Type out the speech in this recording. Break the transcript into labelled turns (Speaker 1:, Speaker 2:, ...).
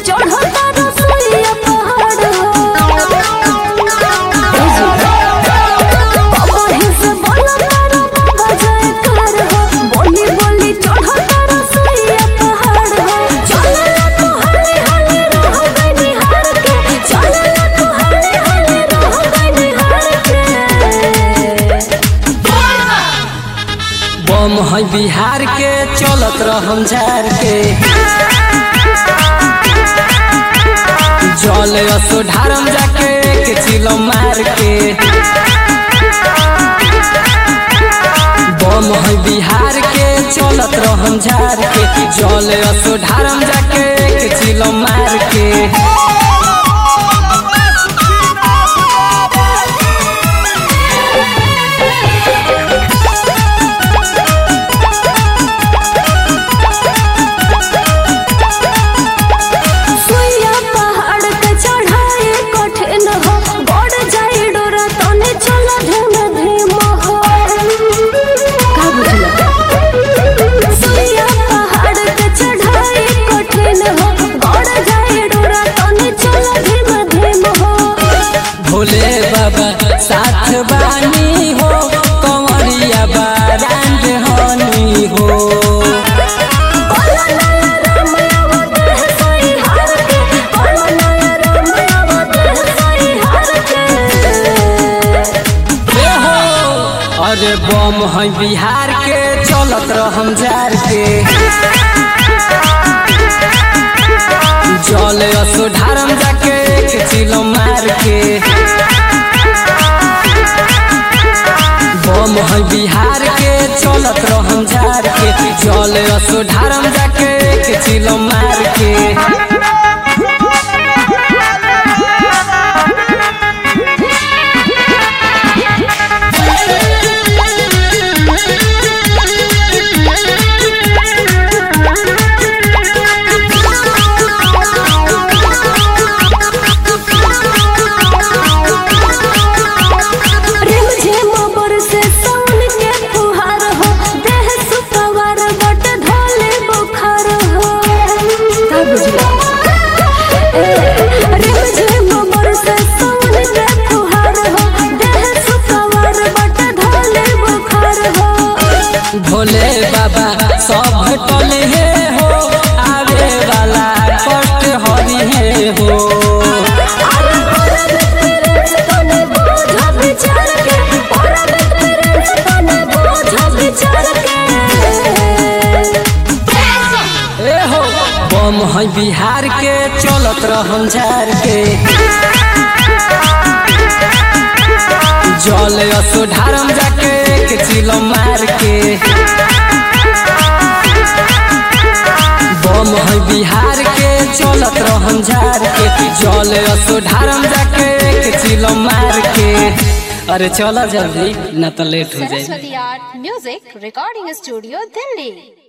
Speaker 1: चढ़ता रसोईया पहाड़ हो कहीं से बोला तारा बाबा जयकार हो बोली बोली चढ़ता रसोईया पहाड़ हो चलला तो हले हले रह गई निहार के चलला तो हले हले रह गई निहार के
Speaker 2: बम है बिहार के चलत रहम झार के जल असो ढारम जाके के चिलो मार के बम है बिहार के चलत रहम झार के जल असो ढारम जाके के चिलो मार के
Speaker 1: सुइया पहाड़ के चढ़ाए कठिन हो बढ़ जाए डोरा तने चल धीम धीम हो का बुझला सुइया पहाड़ के चढ़ाए कठिन हो बढ़ जाए डोरा तने चल धीम धीम हो
Speaker 2: भोले बाबा साथ बानी हो कंवरिया बारांड हनी हो ए हो अरे बम है बिहार के चलत रहम जार के जल असो ढारम जाके के चिलो मार के बम है बिहार के चलत रहम जार के जल असो ढारम जाके के चिलो मार के
Speaker 1: रिम झिम बरसे सावन के फुहार हो देह सुपवार बट ढोले बुखार हो का बुझला रिम झिम बरसे सावन के फुहार हो देह सुपवार बट ढोले बुखार हो
Speaker 2: भोले बाबा सब टले हे हो आवे वाला कष्ट हरि हे हो
Speaker 1: अरे तने बोझ विचार के परम तेरे तने बोझ विचार के
Speaker 2: ए हो बम है बिहार के चलत रहम झार के जल असो ढारम जाके के चिलो मार के बम है बिहार के चलत रहम झार के जल असो ढारम जाके के चिलो मार के अरे चला जल्दी ना तो लेट हो जाए
Speaker 3: Saraswati Art Music Recording Studio, Delhi.